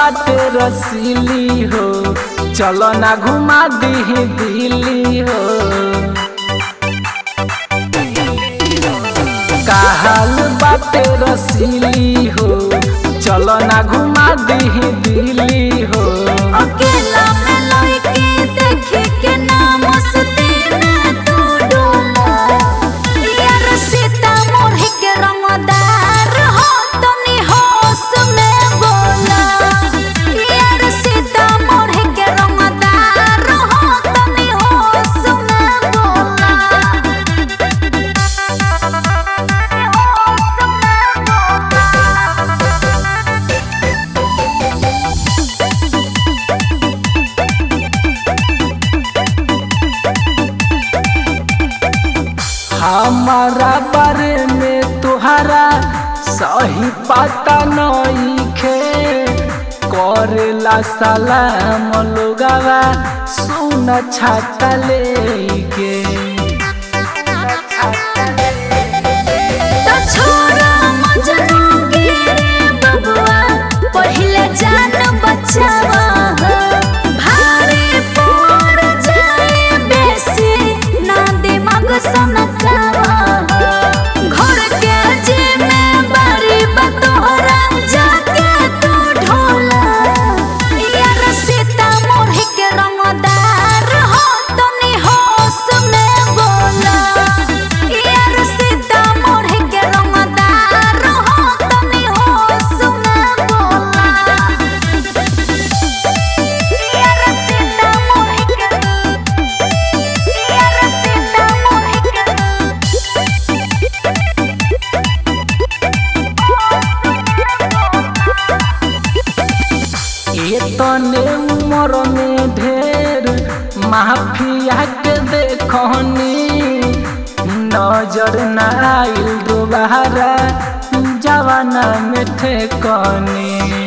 बाटे रसीली हो चलो ना घुमा दी दिल्ली हो काहल बाटे रसीली हो चलो ना घुमा दी दिल्ली हो अकेला में लइके देखे के ना मस्ती में तू डोला यार सीता मोरही के रंगदार हो तनी होश में बोला यार सीता मोरही के रंगदार हो तनी होश में बोला हमारा बारे में तुहरा सही पता नहीं खे करेला सलाम लोगावा सुन छाता लेके तो छोरा मजनू गिरे बबुआ पहिले जान बचावा हो। भारी पड़ जाए बेसी ना दिमाग सनकावा हो। घर के जिम्मेवारी बा तोहरा जाके तू ढोला यार सीता मोरही के रंगदार हो तनी होश में बोला यार सीता मोरही के रंगदार हो तनी होश में बोला यार सीता मोरही के यार सीता मोरही के इतने उम्र में ढेर माफिया के देखनी नजर न आइल दोबारा जवाना में ठेकनी